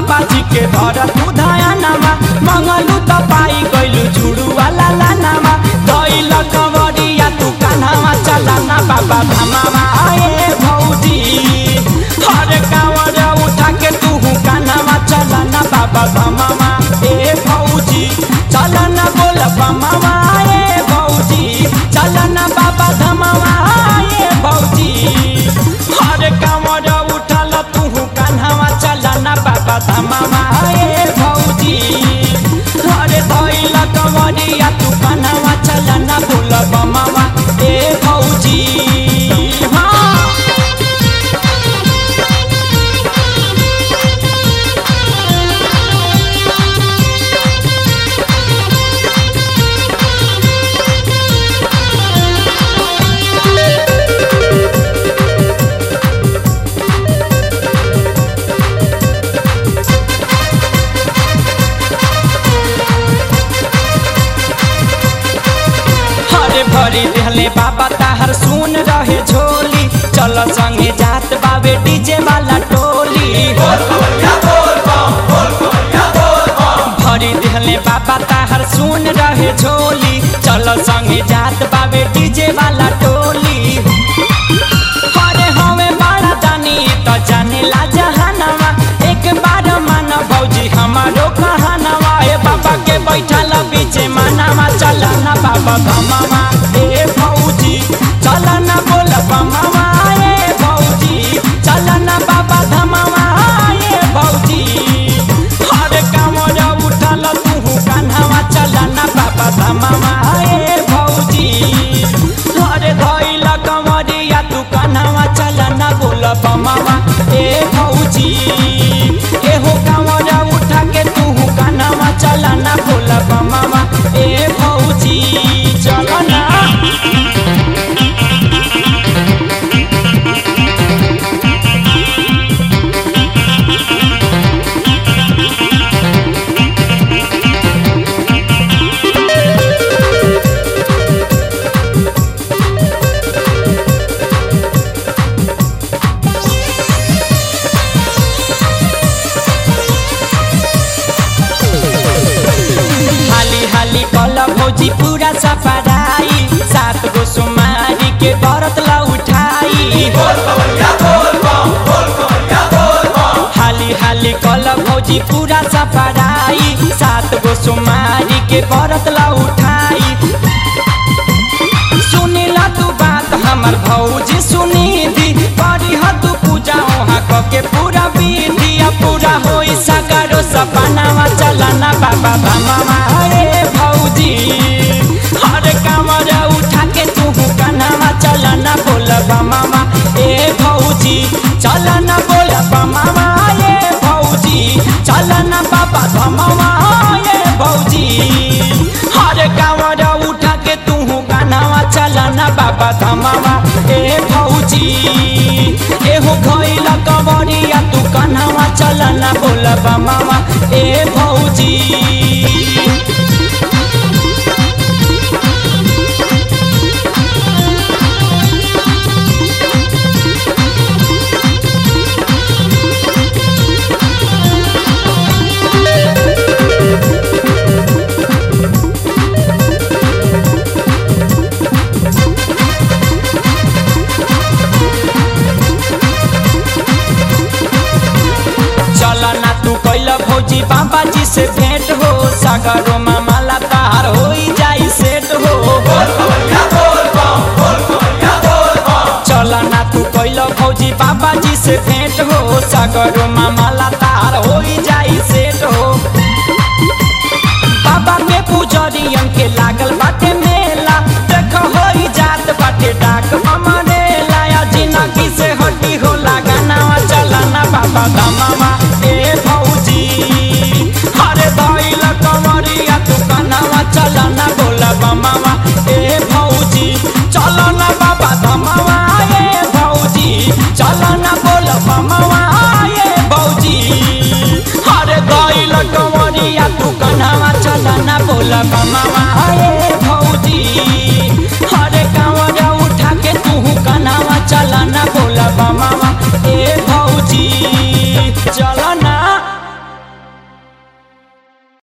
बाबा जी के धर तू धयानामा मंगलू त पाई गइलू झुड़ू वाला लानामा दैल कंवरिया तू कान्हामा चलाना बाबा धामामा आए भौजी हर कांवर उठा के तू कान्हामा चलाना बाबा धामामा ए भौजी चलना बोल बमामा ए भौजी चलना बाबा धामामा ए भौजी हर कांवर उठल तू कान्हामा चलना बाबा धामामा ए भौजी हरे धैल कंवरिया तू कान्हामा चलना बोल बमामा ए भौजी हाँ हरे भरी देहले बाबा ताहर सुन रहे झोली चल संगे जात बाबे डीजे वाला टोली भरी देहले बाबा ताहर सुन रहे झोली चल संगे जात बाबे डीजे वाला टोली हरे हवे बड़ा दानी तो जाने ला जहानवा एक बार मान भौजी हमारो कहानवा ए बाबा के बैठल बीचे मानावा चलना बाबा धमावा ए भौजी चलना बोल बमावा ए भौजी चलना बाबा धमावा ए भौजी हर कामर उठल तू कान्हावा चलना बाबा धमावा ए भौजी हरे धैल कमरिया तू कान्हावा चलना बोल बमावा ए भौजी एहो कामर उठा के तू कान्हावा चलना बोल बमावा ए भौजी चलना हाली हाली कल भौजी पूरा सफराई सात गो सोमारी के व्रत ला उठाई हाली हाली कल भौजी पूरा सफराई सात गो सोमारी के व्रत ला उठाई सुनिला तू बात हमर भौजी सुनी दी करी ह तू पूजा वहाँ क के पूरा विधि आ पूरा होई सगरो सपनावा चलना बाबा भमावा हे भौजी हर कामर उठा के तू कन्हावा चलना बोल बमावा ए भौजी चलना बोल बमावा ए भौजी चलना बाबा धमावा ए भौजी हर कामर उठा के तू कन्हावा चलना बाबा धमावा ए भौजी एहो खैल कबरिया तू कन्हावा चलना बोल बमावा ए भौजी चलना तू कैल भौजी बाबा जी से भेंट हो सागरो माला तार हो जाई सेट हो चलना तू कैल भौजी बाबा जी से भेंट हो सागरो माला तार हो जाई सेट हो बाबा के पुजरियन के लागल बाटे मेला देख हो जात बाटे डाक हमरे लाया जिंदगी से हटी हो लगाना चलना बाबा धमावा ए भौजी हरे धैल कमरिया तू कनावा चलना बोला बमावा ए भौजी चलना बाबा धमावा ए भौजी चलना बोल बमावा ए भौजी हरे धैल कमरिया तू कनावा चलना बोला बमावा ए